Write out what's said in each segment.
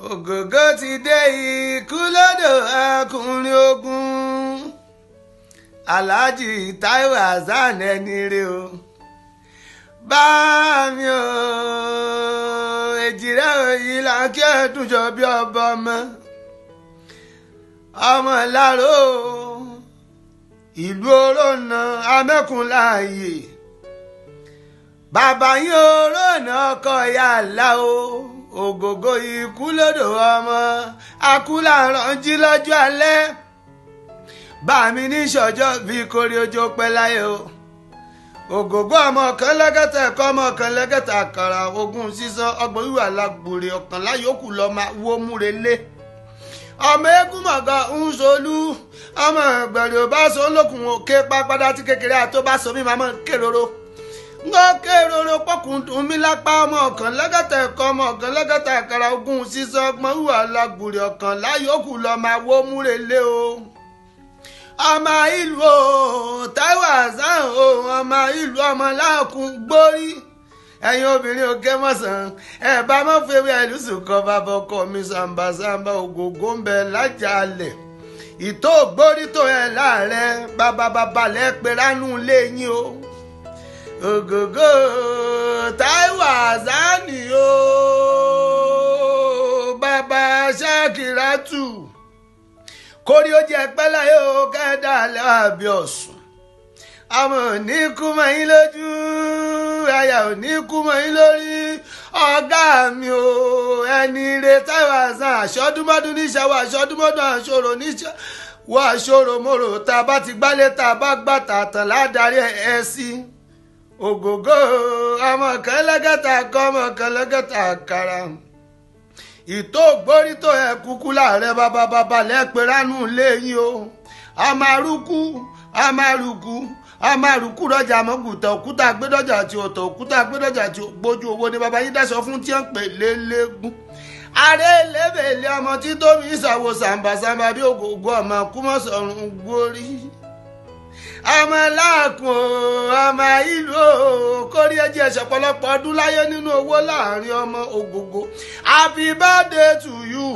ògògó ti dé ikú lọ́dọ̀ ọkùnrin ogun aláàjì Táíwò Hasan ẹni rè o bá mi o èjìrẹ́ òyìn là ń kí ẹ̀dùn jọ bí ọba ọmọ ọmọ ìlàró ìlú orónà amẹ́kùnláàyè bàbá yín orónà ọkọ ìyá àlá o ògògó ikú lọ́dọ̀ ọmọ akúlàránjí lọ́jọ́ alẹ́ bá mi ní ìṣọjọ́ bíi kórè ojú pẹ́ láyé o ògògó ọmọ kan lẹ́gẹ́tà ẹ̀kọ́ ọmọ kan lẹ́gẹ́tà àkàrà ogún sísan ọgbọ̀n ìwà lágbòrè ọ̀kànlá yòókù lọ́ọ́ máa wó múre lé ọmọ eégún mọ̀gàn ń solú ọmọ ìgbẹ̀rẹ̀ ò bá so lókun òkè pápádá tí kékeré àtó bá so mí máa mọ̀ kéròrò ńgọ́ kéròrò pọ́kùn dùn mí lápá ọmọ ọ̀kan lẹ́gẹ́tà ẹ̀kọ́ ọmọ ọ̀kan lẹ́gẹ́tà àkàrà ogún sísan ọgbọ̀n ìwà lágbòrè ọ̀kànlá yòókù lọ́ọ́ máa wó múre lé o ọmọ ìlú o Táíwò Hasan o ọmọ ìlú ọmọ láàkún gbórí ẹ̀yin obìnrin òkè mọ̀sán ẹ̀ bá mọ̀ fẹ́wé ẹ̀lùsùn kan bàbá ọkọ mi sàǹbàsàǹbà ògògó ń bẹ lájàalẹ̀ ìtò gbórí tó ẹ̀ láàrẹ̀ bàbá bàbá lẹ́ pé ránú lé yín o ògògó Táíwò Hasan o bàbá Ṣakiratu kórí ó jẹ pẹ́ láyé o kẹ́dà lẹ́wàbí ọ̀sùn àmọ́ ní kú mọ́ yín lójú àyà ò ní kú mọ́ yín lórí ọ̀gá mi o ẹni rẹ Táíwò Hasan àṣọdúnmọ́dún níṣẹ́ wọ àṣọdúnmọ́dún àṣọrò níṣẹ́ wọ àṣọrò mòrò tá a bá ti gbálẹ̀ tá a bá gbà tààtàn ládàrí ẹ̀ sí ògògó ọmọ kan lẹ́gẹ̀ta kọ́ ọmọ kan lẹ́gẹ̀ta kàrà ìtò gbórítò ẹ kúkú láàrẹ bàbá bàbá lẹ́pẹ́ ránú lẹ́yìn o amaruku amaruku amaruku rọjà mọ́gùtà òkúta gbẹ́dọ̀jà tí ọ̀tọ̀ òkúta gbẹ́dọ̀jà tí gbójú owó ni bàbá yín dẹ́sọ fún tí ń pè lélẹ́gùn ààrẹ lẹ́bẹ̀ẹ́lẹ́ ọmọ tí tómi ìsàwọ̀ sàǹbàsàǹbà bí ògògó ọmọ kúmọ̀sọ̀rùn gbórí ọmọ láàkùn ọmọ ìlú kórí ẹjẹ ẹsẹ ọ̀pọ̀lọpọ̀ ọdún láyé nínú owó láàrin ọmọ ògògó happy birthday to you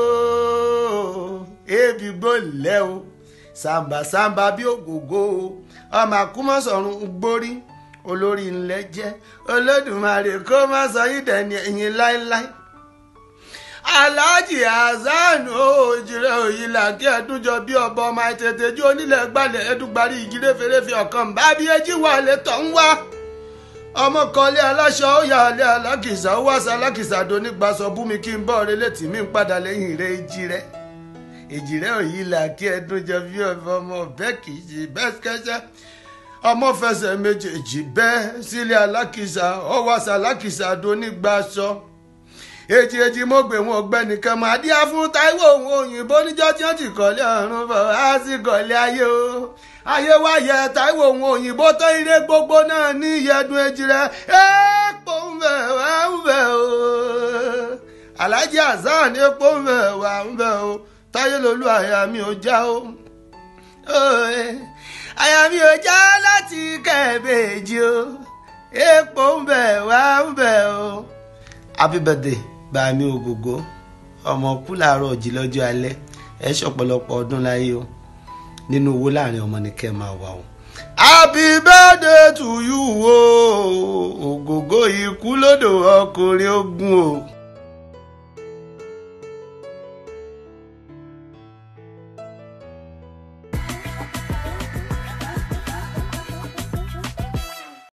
o ebi gbólẹ o sàǹbàsàǹbà bí ògògó o ọmọ àkúmọ̀sọ̀rùn gbórí olórí ńlẹ̀ jẹ́ olódùmarè kó má sọ yín dẹni ẹ̀yìn láéláé alhaji hasan òjìrè òyìnlá kí ẹdúnjọ bí ọba ọmọ àìtètè jí onílẹ̀ gbalẹ̀ ẹdúgbarí ìjírè fèrèfé ọ̀kan bá bí ẹjí wà létọ̀ ń wá ọmọ kọlé aláṣọ ó yà lé alákìsà ó wàṣà alákìsà donígbàsọ búmi kí n bọ́ ọ̀rẹ́ létí mi ń padà lẹ́yìn rẹ̀ èjì rẹ̀ èjì rẹ̀ òyìnlá kí ẹdúnjọ bí ọba ọmọ bẹ́ẹ̀ kì í ṣe bẹ́ẹ̀ kẹ́sẹ́ ọmọ fẹsẹ̀ méjèèjì bẹ́ẹ̀ sílé alákìsà ó wàṣà alákìsà donígbàsọ èjì èjì mo gbé wọn ọ̀gbẹ́ni kan máa díá fún Táíwò òun òyìnbó níjọ́ tí wọ́n ti kọ́lé ọ̀run bọ̀ á sì kọ́lé ayé o ayé wá yẹ Táíwò òun òyìnbó tó ire gbogbo náà ní ìyẹdùn èjì rẹ epo ń bẹ wá ń bẹ o Alhaji Hasan epo ń bẹ wá ń bẹ o táyé lolú àyà mi ò já o àyà mi ò já láti kẹ́ẹ̀bẹ̀ẹ́jì o epo ń bẹ wá ń bẹ o happy birthday bá mi ògògó ọmọ kú làárọ̀ òjì lọ́jọ́ alẹ́ ẹ ṣọ̀pọ̀lọpọ̀ ọdún láyé o nínú owó láàrin ọmọ ní kẹ́ máa wà o. happy birthday to you o ògògó ikú lódò ọkùnrin ogun o.